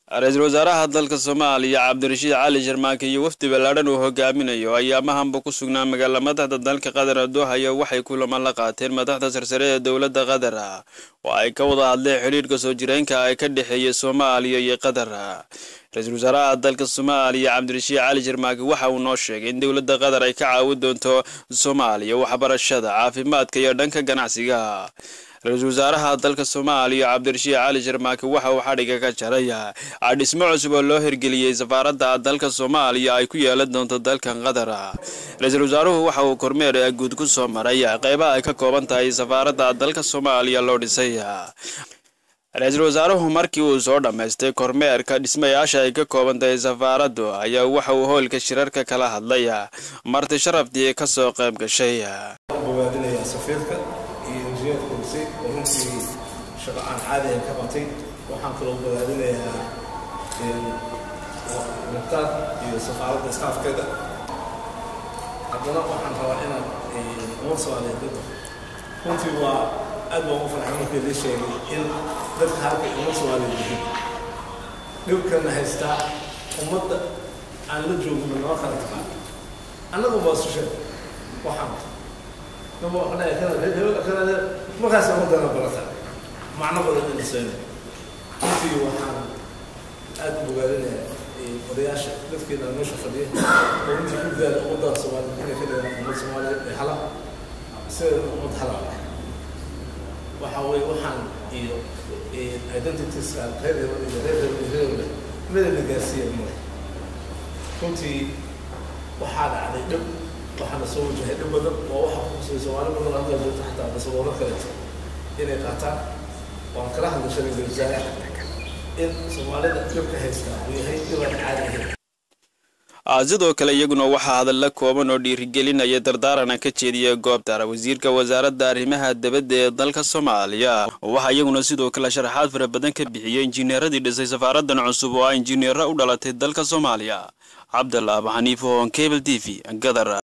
ra-iisul wasaaraha dalka soomaaliya cabdirashiid cali sharmaake iyo wafdi ballaadhan uu hogaaminayo ayaamahanba ku sugnaa magaala madaxda dalka qatar doohaya waxay kulamo la qaateen madaxda sarsare ee dowladda qatar oo ay ka wada hadleen xidhiirka soo jireenka ay ka dhexeeya soomaaliya iyo qatar ra-iisul wasaaraha dalka soomaaliya cabdirashiid cali sharmaake waxa uu noo sheegay in dowladda qatar ay ka caawin doonto soomaaliya waxbarashada caafimaadka iyo dhanka ganacsiga ra-iisul wasaaraha dalka soomaaliya cabdirashiid cali sharmaake waxa uu xadhiga ka jaray dhismo cusub oo loo hirgeliyey safaaradda dalka soomaaliya ay ku yeelan doonto dalkan qatar ra-iisul wasaaruhu waxa uu kormeer guud ku soo maray qeybaha ay ka kooban tahay safaaradda dalka soomaaliya loo dhisay ra-iisul wasaaruhu markii uu soo dhammaystay kormeerka dhismayaasha ay ka kooban tahay safaaraddu ayaa waxa uu hoolka shirarka kala hadlay marti sharaftii ka soo qayb gashay iyo injineerka horisay oo runtii shaqo aan caadi ahayn ka qabtay waxaan kaloo wadaadinayaa muqtaar iyo safaaradda staafkeeda haddana waxaan rabaa inaan uma soomaaliyeed dadka runtii waa aad baan u farxay markii la sheegay in dadka halka uma soomaaliyeed yihiin dhibkana haystaa ummadda aan la joogno noo kala taqaan annagu baa isu sheeg waxaan markaas umadana barata macno badan inasayna runtii waxaan aad u bogaadinayaa odayaasha dadkeena meesha fadhiya oo runtii ku daala ummadda soomaaliya inay ka dhigaan ummad soomaaliyeed ee hala sideeda ummad hala waxa weye waxaan iyo identitieska reer iyo reer reer midana gaarsiiya male runtii waxaa dhacday dhib waxaana soo wajahay dhib badan oo waxa kukusay soomaali badan halkaa joogta xataa dasaboolo kaleeto inay qaataan waan kala hadla shalay wasaare in soomaalida dhibka haystaa uu yahay dhibaan caadi ahayn sidoo kale iyaguna waxaa hadalla kooban oo dhiirigelinaya dardaarana ka jeediya goobtara wasiirka wasaaradda arrimaha dibadda ee dalka soomaaliya waxaa iyaguna sidoo kale sharaxaad fara badan ka bixiyay injineeradii dhisay safaaraddan cusub oo ah injineero u dhalatay dalka soomaaliya cabdalaab xaniifo on cable t v gadar